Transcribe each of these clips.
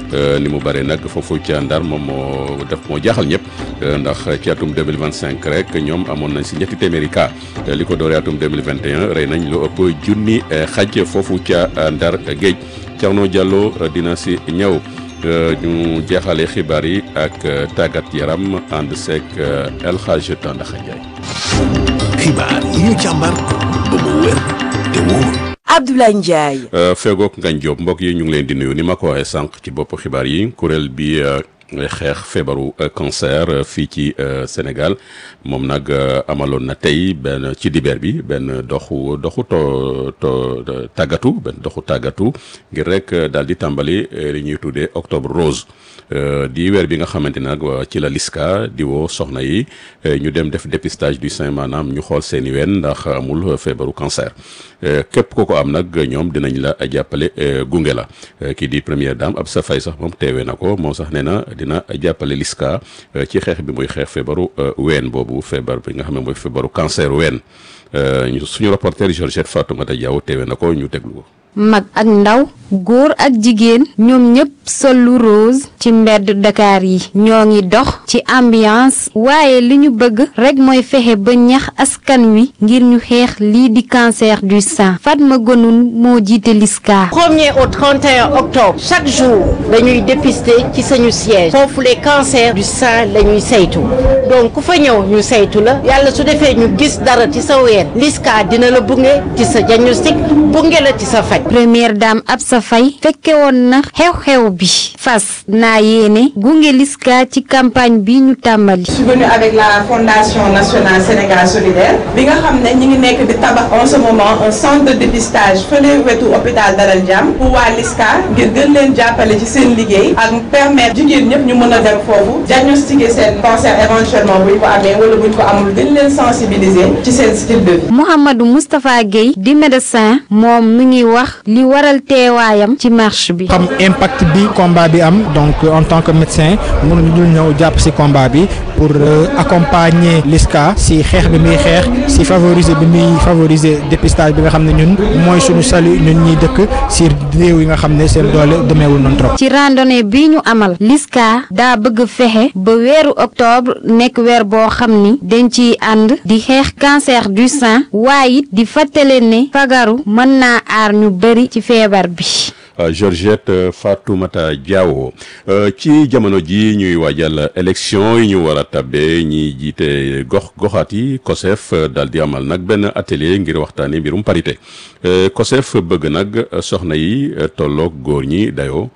ni mu bare nag foofu ca Ndar moom moo def moo jaaxal ñëpp ndax ci atum 2025 rek ñoom amoon nañ si ñetti téeméeri cas li ko dooree atum 2021 rey nañ lu ëpp junni xaj foofu ca Ndar géej Thierno Diallo dina si ñëw ñu jeexale xibaar yi ak tàggat yaram ànd seek El Hadj Tandaxa Ndiaye. xibaar yi ñu càmbar ba mu wér te wóor. Abdoulaye Ndiaye. feegook Ngagne Diop mbokk yi ñu ngi leen di nuyu ni ma ko waxee sànq ci bopp xibaar yi kuréel bi xeex feebaru cancer fii ci Sénégal moom nag amaloon na tey benn ci dibeer bi benn doxu doxu to to tàggatu benn doxu tàggatu ngir rek daal di tàmbali li ñuy tuddee octobre rose di weer bi nga xamante ne nag ci la liska di woo soxna yi ñu dem def dépistage du sein maanaam ñu xool seeni ween ndax amul feebaru cancer képp ko ko am nag ñoom dinañ la jàppale gunge la kii di première dame Absa Faye sax moom teewee na ko moom sax nee na dina jàppale liska ci xeex bi muy xeex feebaru ween boobu feebar bi nga xam ne mooy feebaru cancer ween suñu reporter Georgette Fatoumata Diaw teewee na ko ñu déglu ko. mag ak ndaw góor ak jigéen ñoom ñëpp sol lu rose ci mbedd Dakar yi ñoo ngi dox ci ambiance waaye li ñu bëgg rek mooy fexe ba ñax askan wi ngir ñu xeex lii di cancer du sein Fatma Gonoun moo jiite Liska. premier au 31 octobre chaque jour dañuy dépister ci sañu siège foofu les cancers du sein la ñuy saytu donc ku fa ñëw ñu saytu la yàlla su defee ñu gis dara ci sa ween Liska dina la bunge ci sa diagnostic bunge la ci sa faj. première dame Absa Faye fekke woon na xew-xew bi fas naa yéene gunge Liska ci campagne bi ñu tàmbali. je suis venue avec la fondation nationale Sénégal solidaire bi nga xam ne ñi ngi nekk di tabax en ce moment un centre de dépistage fële wetu hôpital Dalal Jàmm pour waa Liska ngir gën leen jàppale ci seen liggéey ak permettre jigéen ñëpp ñu mën a dem foofu diagnostiquer seen cancer éventuellement buñ ko amee wala buñ ko amul gën leen sensibiliser ci seen style de vie. Mouhamadou Moustapha Guèye di médecin moom mi ngi wax li waral teewaayam ci marche bi. xam impact bi combat bi am donc en tant que médecin mënuñu dul ñëw jàpp ci combat bi pour accompagner Liska ci xeex bi muy xeex ci favoriser bi muy favoriser dépistage bi nga xam ne ñun mooy suñu salut ñun ñuy dëkk ci réew yi nga xam ne seen doole demeewul noonu trop. ci randonnée bi ñu amal Liska daa bëgg fexe ba weeru octobre nekk weer boo xam ni dañ ciy ànd di xeex cancer du sein waaye it di fàttale ne fagaru mën naa aar ñu bari ci feebar bi. Georgette Fatoumata Diawo ci jamono ji ñuy waajal élection yi ñu war a tabbe ñi jiite gox goxaat yi COSEF daal di amal nag benn atelier ngir waxtaanee mbirum parité COSEF bëgg nag soxna yi tolloog góor ñi dayoo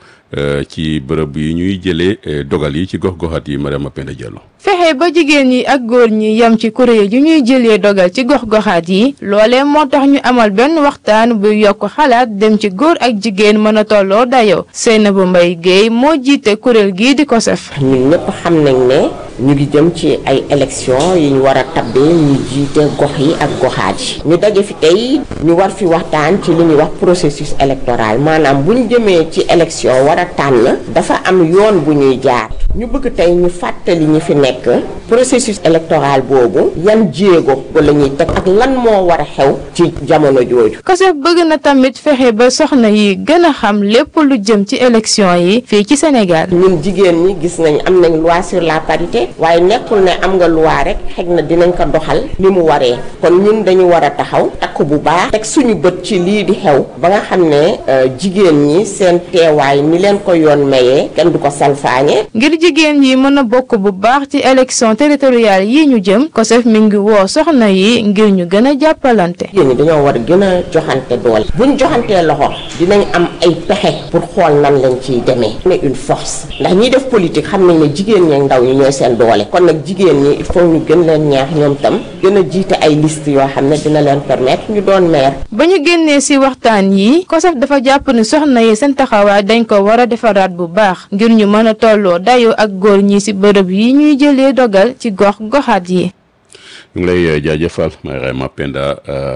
ci bërëb yi ñuy jëlee dogal yi ci gox goxaat yi Mariama Penda Diallo. fexe ba jigéen ñi ak góor ñi yem ci kuréel yu ñuy jëlee dogal ci gox-goxaat yi loolee moo tax ñu amal benn waxtaan bu yokk xalaat dem ci góor ak jigéen mën a tolloo dayoo Seynabou Mbaye Guèye moo jiite kuréel gii di COSEF. ñun ñëpp xam nañ ne ñu ngi jëm ci ay élection yi ñu war a tabbee ñu jiite gox yi ak goxaat yi ñu daje fi tey ñu war fi waxtaan ci li ñuy wax processus électoral maanaam bu ñu jëmee ci élection war a tànn dafa am yoon bu ñuy jaar ñu bëgg tey ñu fàttali ñi fi nekk processus électoral boobu yan jéego la ñuy teg ak lan moo war a xew ci jamono jooju. COSEF bëgg na tamit fexe ba soxna yi gën a xam lépp lu jëm ci élection yi fii ci Sénégal. ñun jigéen ñi gis nañ am nañ loi sur la parité waaye nekkul ne am nga loi rek xëy na dinañ ko doxal ni mu waree kon ñun dañu war a taxaw takk bu baax teg suñu bët ci lii di xew ba nga xam ne jigéen ñi seen teewaay ni leen ko yoon mayee kenn du ko salfaañe. ngir jigéen yi mën a bokk bu baax ci élection territoriale yi ñu jëm COSEF mi ngi woo soxna yi ngir ñu gën a jàppalante. jigéen ñi dañoo war a gën a joxante doole buñ joxantee loxo dinañ am ay pexe pour xool nan lañ ciy demee. ne une force ndax ñiy def politique xam nañ ne jigéen ñi ak ndaw ñi ñooy seen doole kon nag jigéen ñi il faut ñu gën leen ñaax ñoom tam gën a jiite ay liste yoo xam ne dina leen permettre ñu doon maire. ba ñu génnee ci waxtaan yi COSEF dafa jàpp ni soxna yi seen taxawaay dañ ko war a defaraat bu baax ngir ñu mën a tolloo dayoo ak góor ñi ci bërëb yi ñuy jëlee dogal ci gox goxaat yi. ñu ngi lay jaajëfal Mariama Penda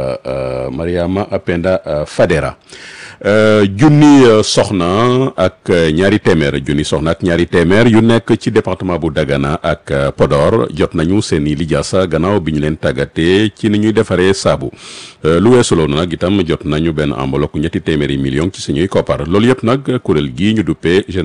Mariama Penda Fadera junni soxna ak ñaari téeméer junni soxna ak ñaari téeméer yu nekk ci département bu Dagana ak Podor jot nañu seen i lijaasa gannaaw bi ñu leen tàggatee ci ni ñuy defaree saabu lu weesu loolu nag itam jot nañu benn enveloppe ñetti téeméeri million ci suñuy koppar loolu yëpp nag kuréel gii ñu duppee